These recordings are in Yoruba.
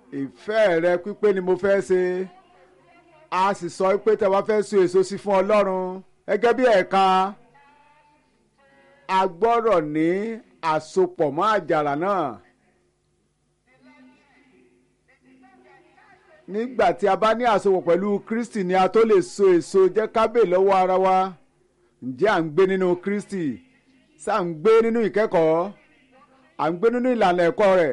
ìfẹ́ rẹ pípé ni mo fẹ́ ṣe a sì sọ pé tẹ́ wá fẹ́ so èso sí fún ọlọ́run gẹ́gẹ́ bí ẹ̀ka a gbọ́dọ̀ ní àsopọ̀ mọ́ àjàrà náà. nígbà tí a bá ní àsopọ̀ pẹ̀lú Kristi ni a tó lè so èso jẹ́ kábè lọ́wọ́ ara wa ǹjẹ́ à ń gbé nínú Kristi ṣá ń gbé nínú ìkẹ́kọ̀ọ́ à ń gbé nínú ìlànà ẹ̀kọ́ rẹ̀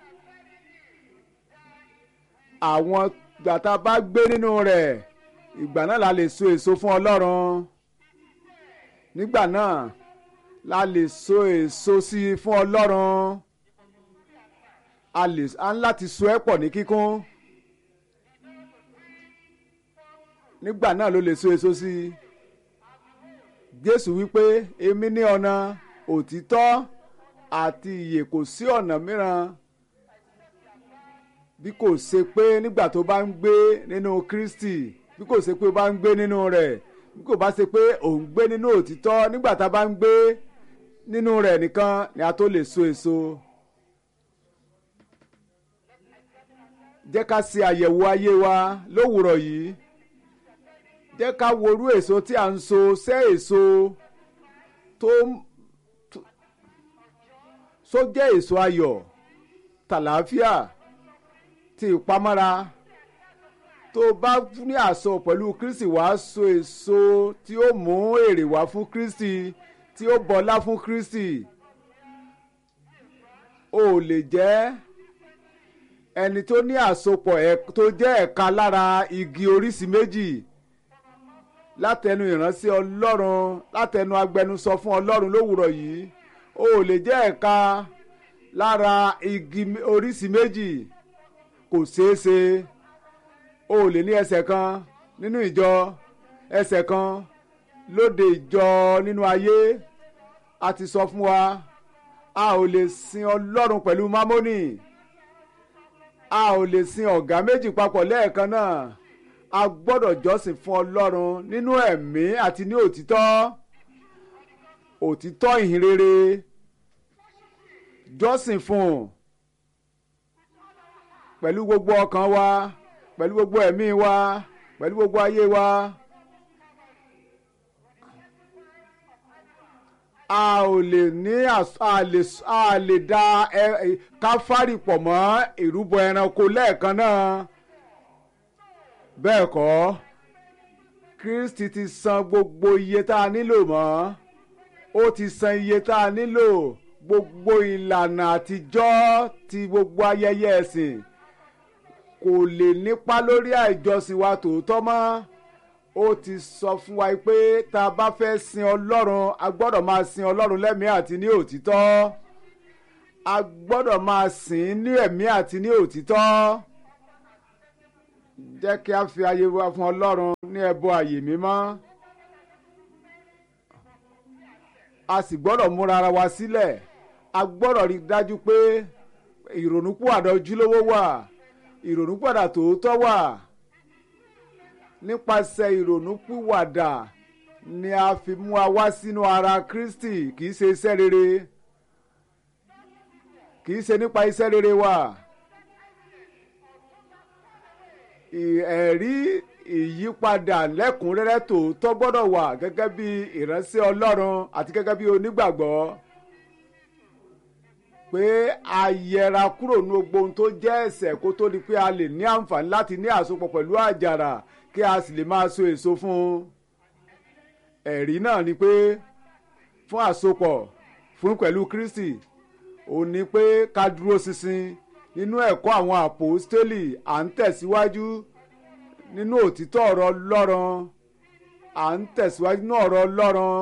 àwọn gbàtà bá gbé nínú rẹ̀ ìgbà náà la lè so èso fún Ọlọ́run nígbà náà la lè so èso sí i fún Ọlọ́run a lè a ń láti so ẹ́ pọ̀ ní kíkún nígbà náà ló lè so èso sí i Jésù wípé èmi ní ọ̀nà òtítọ́ àti ìyè kò sí ọ̀nà mìíràn bí kò ṣe pé nígbà tó bá ń gbé nínú Kristi bí kò ṣe pé ó bá ń gbé nínú rẹ̀ bí kò bá ṣe pé òun gbé nínú òtítọ́ nígbà tá a bá ń gbé nínú rẹ̀ nìkan ni a tó lè so èso. jẹ́ ká ṣe àyẹ̀wò ayé wa lówùrọ̀ yìí jẹ́ ká worú èso tí a ń so ṣé èso tó so jẹ́ èso ayọ̀ tàlàáfíà ti ìpamọ́ra tó bá ní àsọ pẹ̀lú Kristi wàá so èso tí ó mú èrè wá fún Kristi tí ó bọlá fún Kristi ó lè jẹ́ ẹni tó ní àsopọ̀ tó jẹ́ ẹ̀ka lára igi oríṣi méjì látẹnu ìránṣẹ́ Ọlọ́run látẹnu agbẹnusọ fún Ọlọ́run lówùrọ̀ yìí ó lè jẹ́ ẹ̀ka lára igi oríṣi méjì kò ṣeé ṣe o lè ní ẹsẹ̀ kan nínú ìjọ ẹsẹ̀ kan lóde ìjọ nínú ayé a ti sọ fún wa a ò lè sin Ọlọ́run pẹ̀lú mámónì a ò lè sin ọ̀gá méjì papọ̀ lẹ́ẹ̀kan náà a gbọ́dọ̀ jọ́sìn fún Ọlọ́run nínú ẹ̀mí àti ní òtítọ́ òtítọ́ ìhìnrere jọ́sìn fún un pẹ̀lú gbogbo ọkàn wa pẹ̀lú gbogbo ẹ̀mí wa pẹ̀lú gbogbo ayé wa. a ò lè ní a lè a lè da káfárì pọ̀ mọ́ ìrúbọ ẹranko lẹ́ẹ̀kan náà bẹ́ẹ̀ kọ́ Kristi ti san gbogbo iye tá a nílò mọ́ ó ti san iye tá a nílò gbogbo ìlànà àtijọ́ ti gbogbo ayẹyẹ ẹ̀sìn kò lè nípa lórí àìjọsìn wa tòótọ́ mọ́ ó ti sọ fún wa pé tá a bá fẹ́ sin ọlọ́run a gbọ́dọ̀ máa sin ọlọ́run lẹ́mìí àti ní òtítọ́ a gbọ́dọ̀ máa sìn ní ẹ̀mí àti ní òtítọ́ jẹ́ kí a fi ayé wa fún ọlọ́run ní ẹbọ àyè mímọ́ a sì gbọ́dọ̀ múra ara wa sílẹ̀ a gbọ́dọ̀ rí dájú pé ìrònúpìwàdà ojúlówó wà ìrònúpìwàdà tòótọ́ wà nípasẹ̀ ìrònúpìwàdà ni a fi mú wa wá sínú ara Kristi kì í ṣe iṣẹ́ rere kì í ṣe nípa iṣẹ́ rere wa ẹ̀rí ìyípadà lẹ́kùnrẹ́rẹ́ tòótọ́ gbọ́dọ̀ wà gẹ́gẹ́ bí ìránṣẹ́ Ọlọ́run àti gẹ́gẹ́ bí onígbàgbọ́ pé a yẹra kúrò ní gbogbo ohun tó jẹ́ ẹ̀ṣẹ̀ kó tó di pé a lè ní àǹfààní láti ní àsopọ̀ pẹ̀lú àjàrà kí a sì lè máa so èso fún un. ẹ̀rí náà ni pé fún àsopọ̀ fún pẹ̀lú Kristi ó ní pé ká dúró ṣinṣin nínú ẹ̀kọ́ àwọn àpòstélì à ń tẹ̀síwájú nínú òtítọ́ ọ̀rọ̀ Ọlọ́run à ń tẹ̀síwájú nínú ọ̀rọ̀ Ọlọ́run.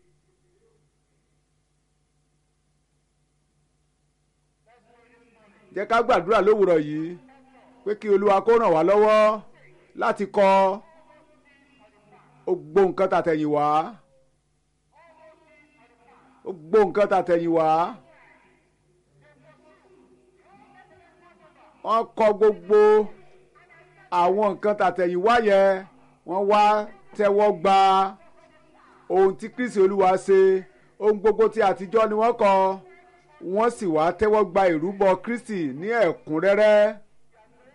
jẹ́ ká gbàdúrà lówùrọ̀ yìí pé kí olúwa kó ràn wá lọ́wọ́ láti kọ́ gbogbo nǹkan tàtẹ̀yìn wá gbogbo nǹkan tàtẹ̀yìn wá wọ́n kọ́ gbogbo àwọn nǹkan tàtẹ̀yìn wá yẹn wọ́n wá tẹ́wọ́ gba ohun tí Kristi olúwa ṣe ohun gbogbo tí àtijọ́ ni wọ́n kọ́ wọ́n sì wá tẹ́wọ́ gba ìrúbọ Kristi ní ẹ̀kúnrẹ́rẹ́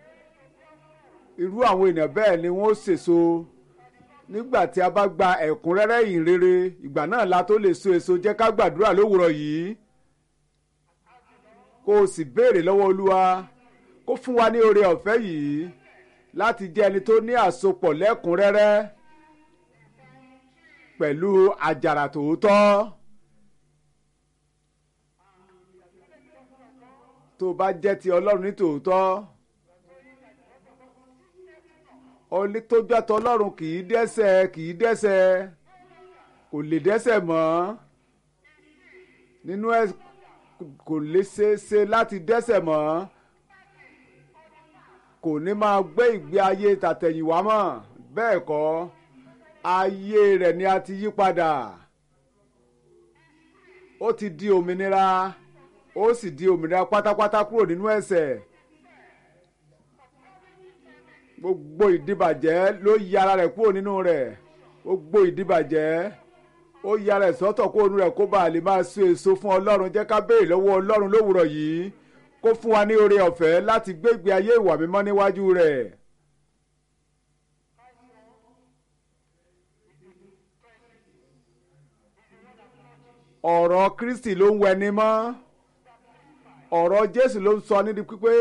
irú àwọn èèyàn bẹ́ẹ̀ ni wọ́n sèso nígbà tí a bá gba ẹ̀kúnrẹ́rẹ́ ìhìnrere ìgbà náà la tó lè so èso jẹ́ ká gbàdúrà lówùrọ̀ yìí kó o sì béèrè lọ́wọ́ olúwa kó fún wa ní oore ọ̀fẹ́ yìí láti jẹ́ ẹni tó ní àsopọ̀ lẹ́kùnrẹ́rẹ́ pẹ̀lú àjàrà tòótọ́. tó bá jẹ́ ti ọlọ́run ní tòótọ́ ọlẹ́ tó jẹ́ ti ọlọ́run kì í dẹ́ṣẹ̀ kì í dẹ́ṣẹ̀ kò lè dẹ́ṣẹ̀ mọ́ nínú ẹ̀ kò lè ṣeéṣe láti dẹ́ṣẹ̀ mọ́ kò ní máa gbé ìgbé ayé tàtẹ̀yìnwá mọ́ bẹ́ẹ̀ kọ́ ayé rẹ̀ ni a ti yí padà ó ti di òmìnira ó sì di òmìnira pátápátá kúrò nínú ẹ̀ṣẹ̀ gbogbo ìdíbàjẹ́ ló yí ara rẹ̀ kúrò nínú rẹ̀ gbogbo ìdíbàjẹ́ ó yí ara rẹ̀ sọ́tọ̀ kúrò nínú rẹ̀ kó bàa lè máa so èso fún ọlọ́run jẹ́ ká béèrè lọ́wọ́ ọlọ́run lówùrọ̀ yìí kó fún wa ní oore ọ̀fẹ́ láti gbé ìgbé ayé ìwà mímọ́ níwájú rẹ̀. ọ̀rọ̀ Kristi ló ń wẹni mọ́ ọ̀rọ̀ Jésù ló ń sọ nídìí pípé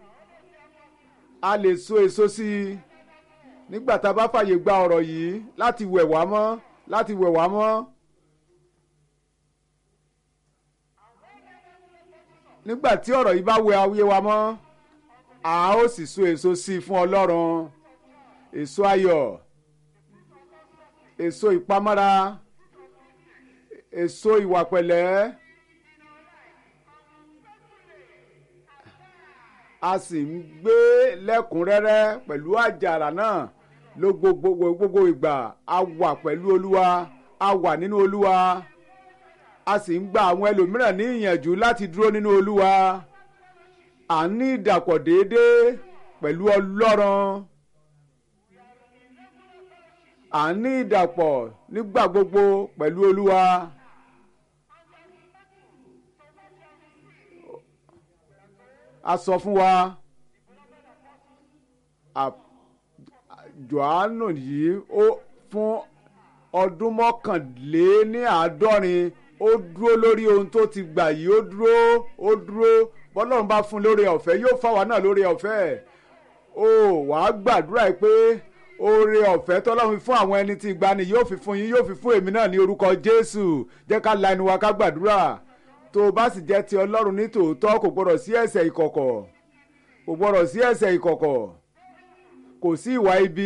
a lè so èso sí i nígbà tá a bá fàyè gba ọ̀rọ̀ yìí láti wẹ̀ wá mọ́ láti wẹ̀ wá mọ́. nígbà tí ọ̀rọ̀ yìí bá wẹ ayé wa mọ́ a ó sì so èso sí i fún Ọlọ́run èso ayọ̀ èso ìpamọ́ra èso ìwà pẹ̀lẹ́ a sì ń gbé lẹ́kùnrẹ́rẹ́ pẹ̀lú àjàrà náà ló gbogbo gbogbo ìgbà a wà pẹ̀lú Olúwa a wà nínú Olúwa a sì ń gba àwọn ẹlòmíràn ní ìyànjú láti dúró nínú Olúwa à ń ní ìdàpọ̀ déédéé pẹ̀lú Ọlọ́run à ń ní ìdàpọ̀ nígbà gbogbo pẹ̀lú Olúwa. a sọ fún wa Jòhánù yìí ó fún ọdún mọ́kànléní àádọ́rin ó dúró lórí ohun tó ti gbà yìí ó dúró ó dúró bọ́lọ́run bá fún lórí ọ̀fẹ́ yóò fáwa náà lórí ọ̀fẹ́ ó wàá gbàdúrà pé oore ọ̀fẹ́ tọ́lọ́run fún àwọn ẹni tí ìgbani yóò fi fún yín yóò fi fún èmi náà ní orúkọ Jésù jẹ́ ká la ẹnu wa ká gbàdúrà tó o bá sì jẹ́ ti Ọlọ́run ní tòótọ́ kò gbọ́dọ̀ sí ẹ̀ṣẹ̀ ìkọ̀kọ̀ kò gbọ́dọ̀ sí ẹ̀ṣẹ̀ ìkọ̀kọ̀ kò sí ìwà ibi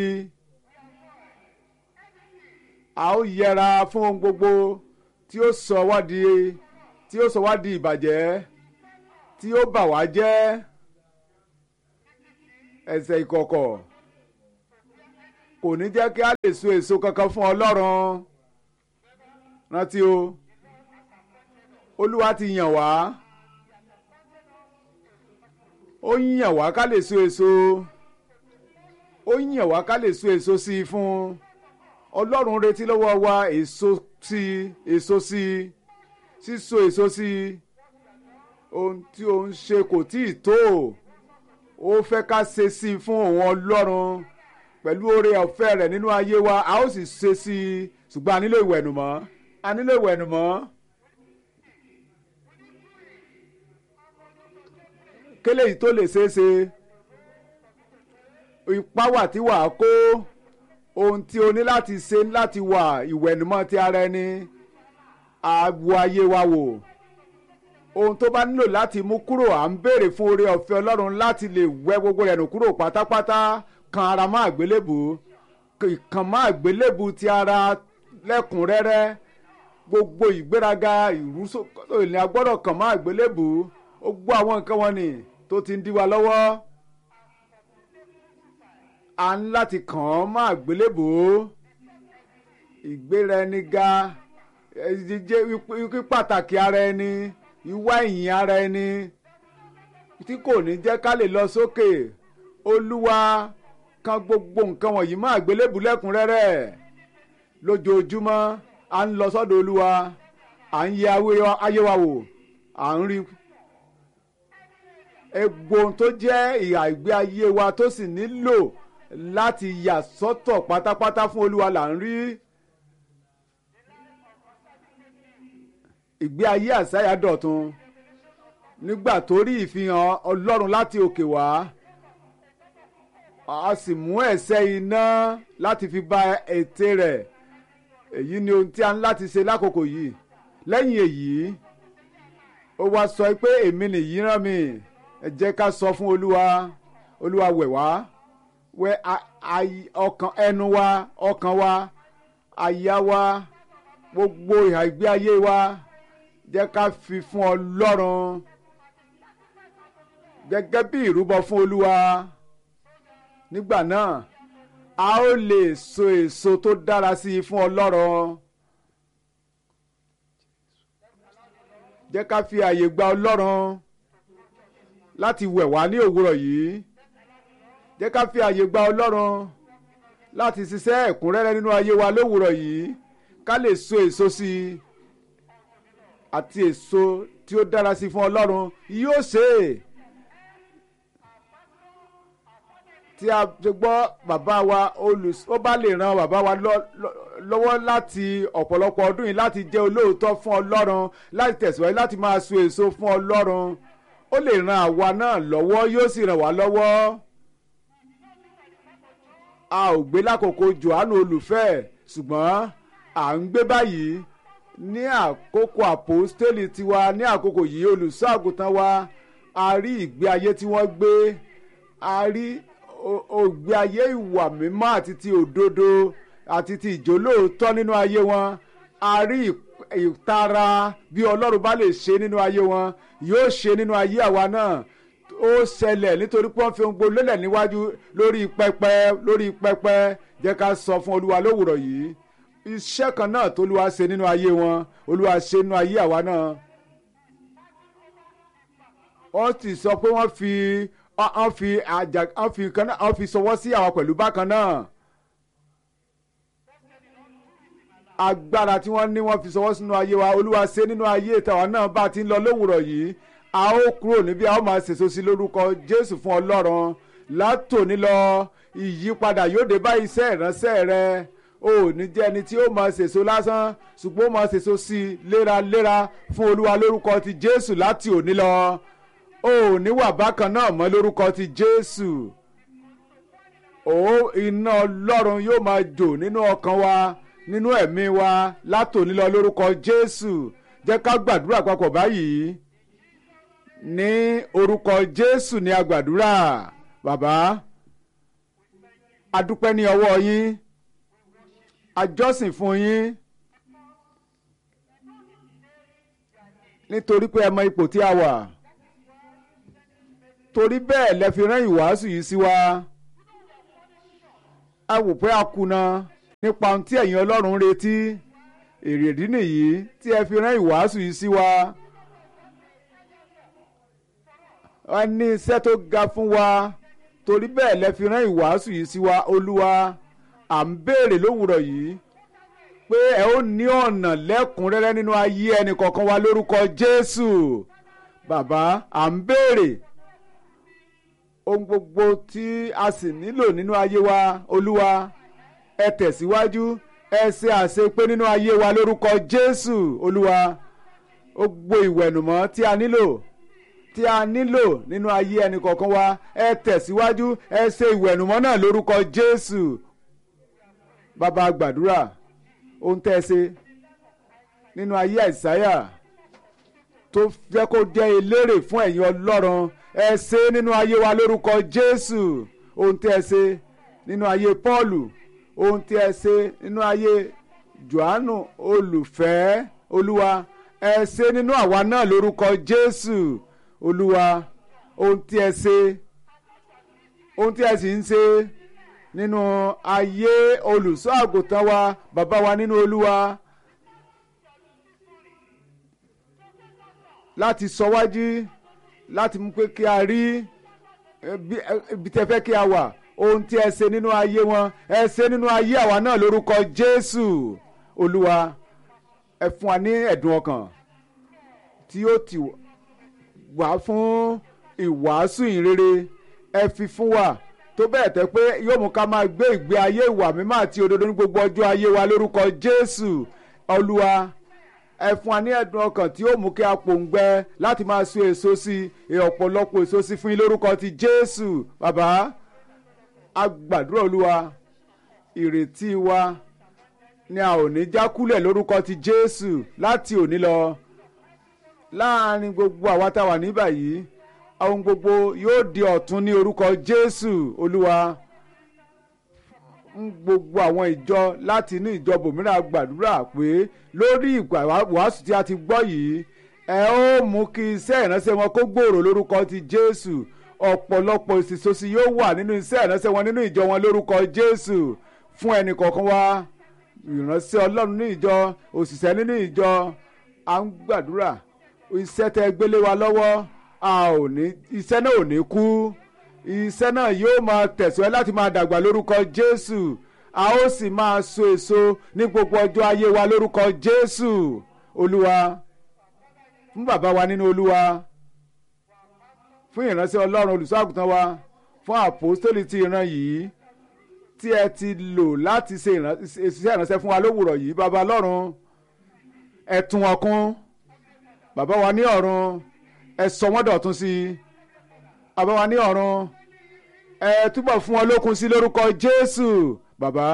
a ó yẹra fún ohun gbogbo tí ó sọ wá di tí ó sọ wá di ìbàjẹ́ tí ó bà wá jẹ́ ẹ̀ṣẹ̀ ìkọ̀kọ̀ kò ní jẹ́ kí a lè so èso kankan fún Ọlọ́run rántí o Olúwa ti yàn wá ó yàn wá ká lè so èso ó yàn wá ká lè so èso sí i fún Ọlọ́run retí lọ́wọ́ wa èso sí èso sí síso èso sí ohun tí ó ń ṣe kò tí ì tó ó fẹ́ ká ṣe sí i fún òun Ọlọ́run pẹ̀lú oore ọ̀fẹ́ rẹ̀ nínú ayé wa a ó sì ṣe sí i ṣùgbọ́n a nílò ìwẹ̀nùmọ́ a nílò ìwẹ̀nùmọ́. kélé yìí tó lè ṣeé ṣe ipá wà tí wàá kó ohun tí o ní láti ṣe láti wà ìwẹ̀nùmọ́ ti ara ẹni àwọ̀ ayé wa wò ohun tó bá nílò láti mú kúrò à ń béèrè fún oore ọ̀fẹ́ Ọlọ́run láti lè wẹ́ gbogbo rẹ̀ nù kúrò pátápátá kan ara má àgbélébù ìkàn má àgbélébù ti ara lẹ́kùnrẹ́rẹ́ gbogbo ìgbéraga ìrúsókè ní agbọ́dọ̀ kàn má àgbélébù ó gbọ́ àwọn nǹkan wọn ni tó ti ń dí wa lọ́wọ́ a ń láti kàn án má àgbélébù ìgbéra ẹni ga jíjẹ wípé pàtàkì ara ẹni ìwà ìyìn ara ẹni tí kò ní jẹ́ ká lè lọ sókè olúwa kan gbogbo nǹkan wọ̀nyí má àgbélébù lẹ́kùnrẹ́rẹ́ lójoojúmọ́ à ń lọ sọ́dọ̀ olúwa à ń yẹ ayé wa wò à ń rí egbò tó jẹ́ ìhà ìgbé ayé wa tó sì nílò láti yà sọ́tọ̀ pátápátá fún olúwa là ń rí. ìgbé ayé àsáyà dọ̀tun nígbà tó rí ìfihàn ọlọ́run láti òkè wá a sì mú ẹ̀sẹ̀ iná láti fi ba ète rẹ̀ èyí ni ohun tí a ń láti ṣe lákòókò yìí lẹ́yìn èyí ó wá sọ pé èmi nìyí rán mi ẹ jẹ́ ká sọ fún olúwa olúwa wẹ̀ wá wẹ̀ ọkàn ẹnu wa ọkàn wa àyà wa gbogbo ìhà ìgbé ayé wa jẹ́ ká fi fún ọlọ́run gẹ́gẹ́ bí ìrúbọ fún olúwa nígbà náà a ó lè so èso tó dára sí i fún ọlọ́run jẹ́ ká fi àyè gba ọlọ́run láti wẹ̀ wá ní òwúrọ̀ yìí jẹ́ ká fi àyè gba ọlọ́run láti ṣiṣẹ́ ẹ̀kúnrẹ́rẹ́ nínú ayé wa lówùrọ̀ yìí ká lè so èso sí i àti èso tí ó dára sí fún ọlọ́run yóò ṣe é tí a ti gbọ́ bàbá wa olùs ó bá lè ran bàbá wa lọ́wọ́ láti ọ̀pọ̀lọpọ̀ ọdún yìí láti jẹ́ olóòótọ́ fún ọlọ́run láti tẹ̀síwájú láti máa so èso fún ọlọ́run ó lè ran àwa náà lọ́wọ́ yóò sì ràn wá lọ́wọ́ a ò gbé lákòókò Jòhánù olùfẹ́ ṣùgbọ́n à ń gbé báyìí ní àkókò àpòstélì tiwa ní àkókò yìí olùṣọ́ àgùntàn wa a rí ìgbé ayé tí wọ́n gbé a rí ògbé ayé ìwà mímọ́ àti ti òdodo àti ti ìjólóòótọ́ nínú ayé wọn a rí ìtara bí ọlọ́run bá lè ṣe nínú ayé wọn yóò ṣe nínú ayé àwa náà ó ṣẹlẹ̀ nítorí pé wọ́n fi ohun gbogbo lélẹ̀ níwájú lórí pẹpẹ lórí pẹpẹ jẹ́ ká sọ fún olúwa lówùrọ̀ yìí iṣẹ́ kan náà tó olúwa ṣe nínú ayé wọn olúwa ṣe nínú ayé àwa náà wọ́n ti sọ pé wọ́n fi wọ́n fi àjà wọ́n fi kan náà wọ́n fi sọwọ́ sí àwa pẹ̀lú bákan náà agbára tí wọ́n ní wọ́n fi sọwọ́ sínú ayé wa olúwa ṣe nínú ayé tàwa náà bá ti ń lọ lówùrọ̀ yìí a ó kúrò níbí a ó máa ṣèso sí lórúkọ jésù fún ọlọ́run látòní lọ ìyípadà yóò dé bá iṣẹ́ ìránṣẹ́ rẹ o ò ní jẹ́ ẹni tí ó máa ṣèso lásán ṣùgbọ́n ó máa ṣèso sí i léraléra fún olúwa lórúkọ ti jésù láti òní lọ o ò ní wà bákan náà mọ́ lórúkọ ti jésù o iná ọlọ́run yóò máa jò nínú ọkàn wa nínú ẹ̀mí wa látòní lọ lórúkọ jésù jẹ́ ká gbàdúrà papọ̀ báyìí ní orúkọ jésù ní agbàdúrà bàbá adúpẹ́ ní ọwọ́ yín àjọsìn fún yín nítorí pé ẹ mọ ipò tí a wà torí bẹ́ẹ̀ lẹ fi rán ìwàásù yìí sí wa a wò pé a kùnà nípa ohun tí ẹ̀yin ọlọ́run ń retí èrèdí nìyí tí ẹ fi rán ìwàásù yìí sí wa a ní iṣẹ́ tó ga fún wa torí bẹ́ẹ̀ lẹ fi rán ìwàásù yìí sí wa olúwa à ń béèrè lówùrọ̀ yìí pé ẹ ó ní ọ̀nà lẹ́kùnrẹ́rẹ́ nínú ayé ẹnì kọ̀ọ̀kan wa lórúkọ jésù bàbá à ń béèrè ohun gbogbo tí a sì nílò nínú ayé wa olúwa ẹ tẹ̀síwájú ẹ ṣe àṣepé nínú ayé wa lórúkọ jésù olúwa ó gbogbo ìwẹ̀nùmọ́ tí a nílò tí a nílò nínú ayé ẹnì kọ̀ọ̀kan wa ẹ tẹ̀síwájú ẹ ṣe ìwẹ̀nùmọ́ náà lórúkọ jésù bàbá gbàdúrà ohun tẹ́ ẹ ṣe nínú ayé àìsáyà tó jẹ́ kó jẹ́ elérè fún ẹ̀yin ọlọ́run ẹ ṣe nínú ayé wa lórúkọ jésù ohun tẹ́ ẹ ṣe nínú ayé pọ́ọ̀lù ohun tí ẹ ṣe nínú ayé johannu olùfẹ́ olúwa ẹ ṣe nínú àwa náà lórúkọ jésù olúwa ohun tí ẹ ṣe ohun tí ẹ sì ń ṣe nínú ayé olùṣọ́ àgùntàn wa bàbá wa nínú olúwa láti sọ wájú láti mú pé kí a rí ibi tẹ́ fẹ́ kí a wà ohun tí ẹ ṣe nínú ayé wọn ẹ ṣe nínú ayé àwa náà lórúkọ jésù olúwa ẹ fún wa ní ẹ̀dùn ọkàn tí ó ti wà fún ìwàásù ìrere ẹ fi fún wa tó bẹ́ẹ̀ tẹ́ pé yóò mú ká máa gbé ìgbé ayé ìwà mímọ́ àti òdodo ní gbogbo ọjọ́ ayé wa lórúkọ Jésù Olúwa ẹ fún wa ní ẹ̀dùn ọkàn tí yóò mú kí a pòǹgbẹ láti máa so èso sí i ọ̀pọ̀lọpọ̀ èso sí fún yín lórúkọ ti Jésù bàbá a gbàdúrà Olúwa ìrètí wa ni a ò ní jákúlẹ̀ lórúkọ ti Jésù láti òní lọ láàrin gbogbo àwa tá a wà ní báyìí ohun gbogbo yóò di ọ̀tun ní orúkọ Jésù Olúwa ń gbogbo àwọn ìjọ láti inú ìjọ bòmíràn gbàdúrà pé lórí ìgbà wàásù tí a ti gbọ́ yìí ẹ ó mú kí iṣẹ́ ìránṣẹ́ wọn kó gbòòrò lórúkọ ti Jésù ọ̀pọ̀lọpọ̀ ìsìsòsì yóò wà nínú iṣẹ́ ìránṣẹ́ wọn nínú ìjọ wọn lórúkọ Jésù fún ẹnì kọ̀ọ̀kan wa ìránṣẹ́ Ọlọ́run ní ìjọ òṣìṣẹ́ nínú ìjọ à ń gbàdúrà iṣẹ́ tẹ́ gbélé wa lọ́wọ́ a ò ní iṣẹ́ náà ò ní kú iṣẹ́ náà yóò máa tẹ̀síwájú láti máa dàgbà lórúkọ Jésù a ó sì máa so èso ní gbogbo ọjọ́ ayé wa lórúkọ Jésù Olúwa fún bàbá wa nínú Olúwa fún ìránṣẹ́ Ọlọ́run olùṣọ́ àgùntàn wa fún àpòstólì ti ìran yìí tí ẹ ti lò láti ṣe iṣẹ́ ìránṣẹ́ fún wa lówùrọ̀ yìí bàbá Ọlọ́run ẹ tún wọn kún bàbá wa ní ọ̀run ẹ sọ wọ́n dọ̀tun sí i bàbá wa ní ọ̀run ẹ túbọ̀ fún wọn lókun sí lórúkọ Jésù bàbá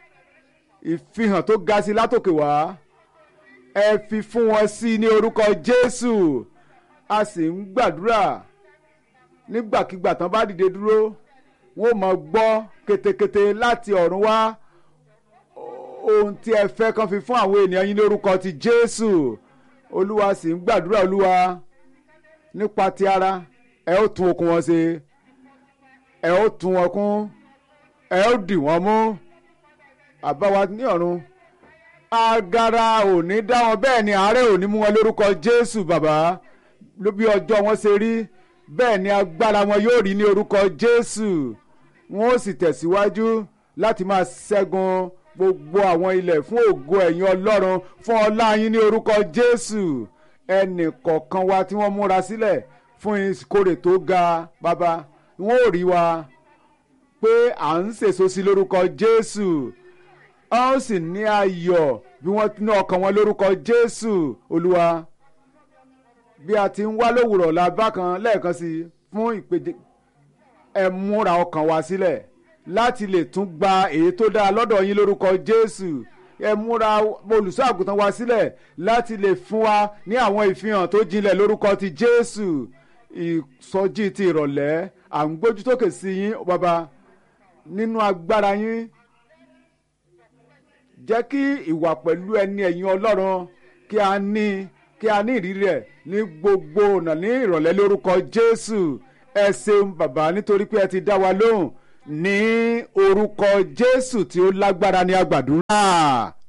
ìfihàn tó ga sí látòkè wá ẹ fi fún wọn sí ní orúkọ Jésù a sì ń gbàdúrà nígbàkigbà tán bá dìde dúró wọn ò mọ̀ gbọ́ ketekete láti ọ̀run wá ohun tí ẹ fẹ́ kàn fi fún àwọn ènìyàn yín lórúkọ ti Jésù olúwa sì ń gbàdúrà olúwa nípa ti ara ẹ ó tún okun wọn ṣe ẹ ó tún wọn kún ẹ ó dì wọn mú àbáwá ní ọ̀run agara ò ní dá wọn bẹ́ẹ̀ ni àárẹ̀ ò ní mú wọn lórúkọ Jésù bàbá ló bí ọjọ́ wọn ṣe rí bẹ́ẹ̀ ni agbára wọn yóò rí ní orúkọ Jésù wọn ó sì tẹ̀síwájú láti máa ṣẹ́gun gbogbo àwọn ilẹ̀ fún ògo ẹ̀yin Ọlọ́run fún ọlá yín ní orúkọ Jésù ẹnì kọ̀ọ̀kan wa tí wọ́n múra sílẹ̀ fún ìkórè tó ga bàbá wọn ò rí wa pé à ń sèso sí lórúkọ Jésù a ó sì ní ayọ̀ bí wọ́n ní ọkàn wọn lórúkọ Jésù Olúwa bí a ti ń wá lówùrọ̀ la bákan lẹ́ẹ̀kan sí fún ìpèjẹ ẹ múra ọkàn wa sílẹ̀ láti lè tún gba èyí tó dáa lọ́dọ̀ yín lórúkọ Jésù ẹ múra olùṣọ́ àgùntàn wa sílẹ̀ láti lè fún wa ní àwọn ìfihàn tó jinlẹ̀ lórúkọ ti Jésù ìsọjí ti ìrọ̀lẹ́ à ń gbójú tókè sí yín bàbá nínú agbára yín jẹ́ kí ìwà pẹ̀lú ẹni ẹ̀yin Ọlọ́run kí a ní kí a ní ìrírí rẹ̀ ní gbogbo ọ̀nà ní ìrọ̀lẹ́ lórúkọ Jésù ẹ ṣeun bàbá nítorí pé ẹ ti dá wa lóhùn ní orúkọ Jésù tí ó lágbára ní àgbàdúrà.